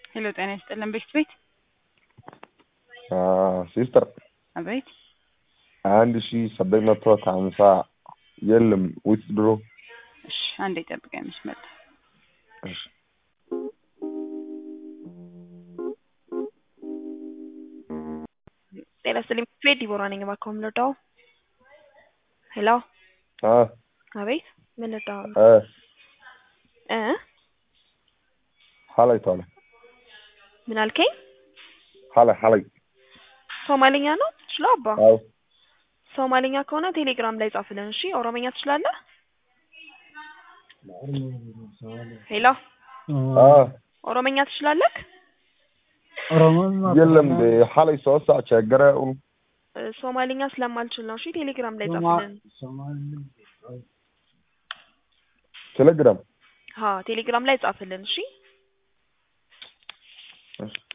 ሄሎ ጤና ይስጥልን ቤት ቤት ሲስተር አቤት አንድ ሺ ሰባት መቶ ከሀምሳ የለም ውስጥ ድሮ እሺ አንዴ ጠብቀኝ መስመር እሺ ጤና ይስጥልኝ ቤት ዲቦራ ነኝ። እባክዎ ምን ልርዳው? ሄሎ አ አቤት ምን ልርዳው? አ እ ሀላይ ታለ ምን አልከኝ? ሀላይ ሀላይ ሶማሊኛ ነው ትችለው? አባ አዎ ሶማሊኛ ከሆነ ቴሌግራም ላይ ጻፍልን። እሺ ኦሮመኛ ትችላለህ? ሄሎ አ ኦሮመኛ ትችላለህ? የለም ሀላይ ሶስት ሰዓት ቸገረ እ ሶማሊኛ ስለማልችል ነው። እሺ ቴሌግራም ላይ ጻፍልን። ቴሌግራም ሀ ቴሌግራም ላይ ጻፍልን። እሺ እሺ